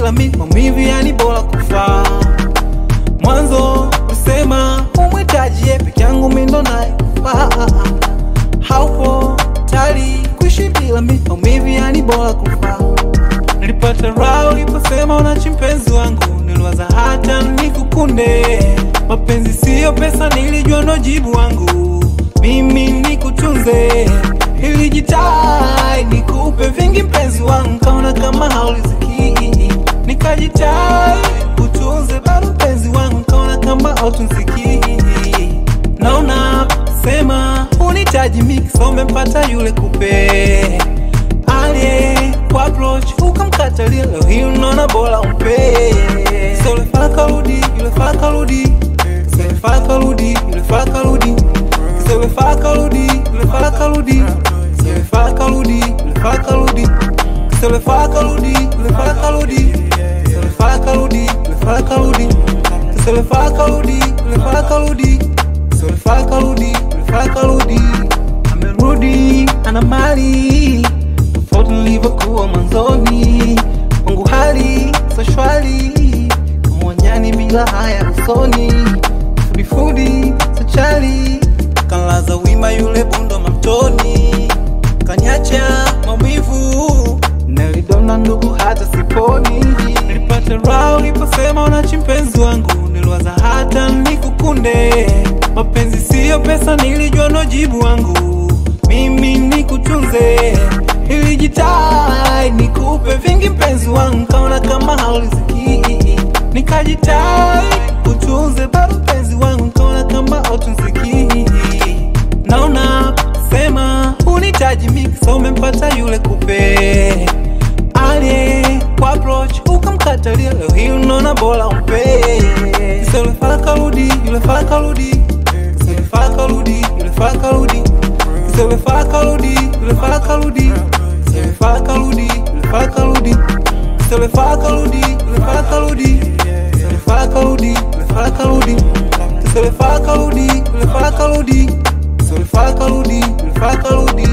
bila mi maumivu, yani bora kufa. Mwanzo usema umwitaji ye peke yangu, mi ndo nayefaa. Haupo tayari kuishi bila mi maumivu, yani bora kufa. Nilipata raha uliposema unachi mpenzi wangu, niliwaza hata nikukunde. Mapenzi siyo pesa, nilijua ndo jibu wangu, mimi nikutunze. Nilijitai nikupe vingi mpenzi wangu, kaona kama hauliziki, nikajitai kutunze bado mpenzi wangu, kaona kama hautunziki. Naona sema unitaji mix, umempata yule kupe aliye kwa approach ukamkatalia, leo hii unaona bora umpe. So yule fala karudi, yule fala karudi, so yule fala karudi, yule fala karudi, so yule fala karudi, yule fala karudi, so yule fala karudi, yule fala karudi, so yule fala karudi, yule fala karudi, so yule fala karudi, yule fala karudi, so yule fala karudi, yule fala karudi, so yule fala karudi, yule fala karudi, amerudi ana mali tofauti nilivyokuwa mwanzoni, kwangu hali so shwari, kama wanyani bila haya usoni, fudifudi so chali, kanlaza wima yule bundo mamtoni, kanyacha maumivu, nilidona ndugu hata siponi, nilipata raha uliposema unachi mpenzi wangu, niliwaza hata nikukunde, mapenzi siyo pesa, nilijua ndo jibu wangu, mimi nikutunze Nilijitai nikupe vingi mpenzi wangu, kaona kama hauliziki, nikajitai kutunze bado mpenzi wangu, kaona kama hautunziki. Naona sema unitaji mix, umempata yule kupe aliye kwa approach ukamkatalia, leo hii unaona bora umpe. Sasa yule fala karudi, yule fala karudi, sasa yule fala karudi, yule fala karudi, sasa yule fala karudi, yule fala karudi Se le fa kaludi, le fa kaludi Se le fa kaludi, le fa kaludi Se le fa kaludi, le fa kaludi Se le fa kaludi, le fa kaludi Se le fa kaludi, le fa kaludi